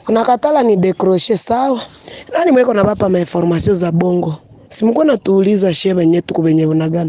unakatala ni dekroshe sawa. Nani mweko na bapa ma information za bongo? Simkuwa natuuliza she benye tuko benye bunagana.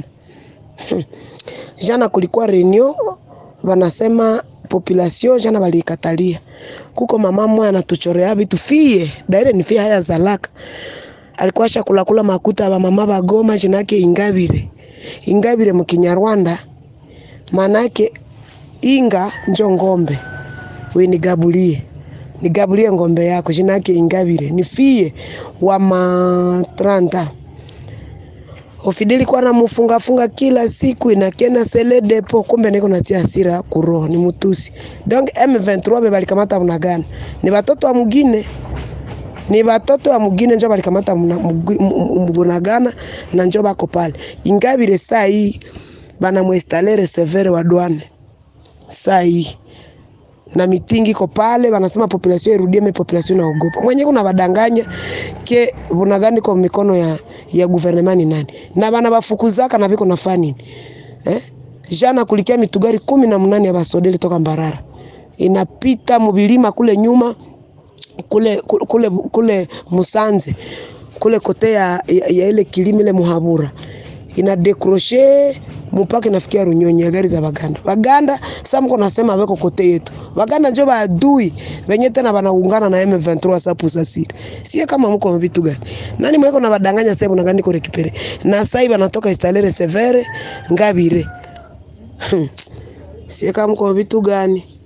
Jana kulikuwa reunion wanasema population jana walikatalia. Kuko mama mmoja anatuchorea vitu fie, daire ni fie haya zalaka. Alikuwa shakula kula makuta ba mama ba Goma jina yake Ingabire. Ingabire mu Kinyarwanda maana yake inga njo ngombe. We nigabulie. Nigabulie ngombe yako jina yake Ingabire. Ni fie wa matranta. Ofideli kwa na mufunga funga kila siku inakena sele depo kumbe niko natia hasira kuroho ni mutusi. Donc M23 be balikamata mnagana. Ni watoto wa mugine. Ni watoto wa mugine njo balikamata mnagana na njo bako pale. Ingabire saa hii bana muinstale receveur wa douane. Saa hii na mitingi iko pale, wanasema population irudie, me population inaogopa. Mwenye kuna badanganya ke bunagani kwa mikono ya ya gouvernement ni nani na bana bafukuzaka na biko nafanya nini eh? Jana kulikia mitugari kumi na munane ya basodeli toka Mbarara inapita mubilima kule nyuma kule kule kule Musanze kule kote ya, ya, ya ile kilimi ile Muhabura ina dekroshe mpaka inafikia Runyonyi ya gari za Baganda. Baganda sasa mko nasema weko kote yetu. Baganda njo baadui wenye tena banaungana na M23 sapu sasiri. Sie kama mko vitu gani? Nani mweko na badanganya sasa mna gani kore kipere. Na sasa hivi anatoka instalere severe ngabire. Sie kama mko vitu gani?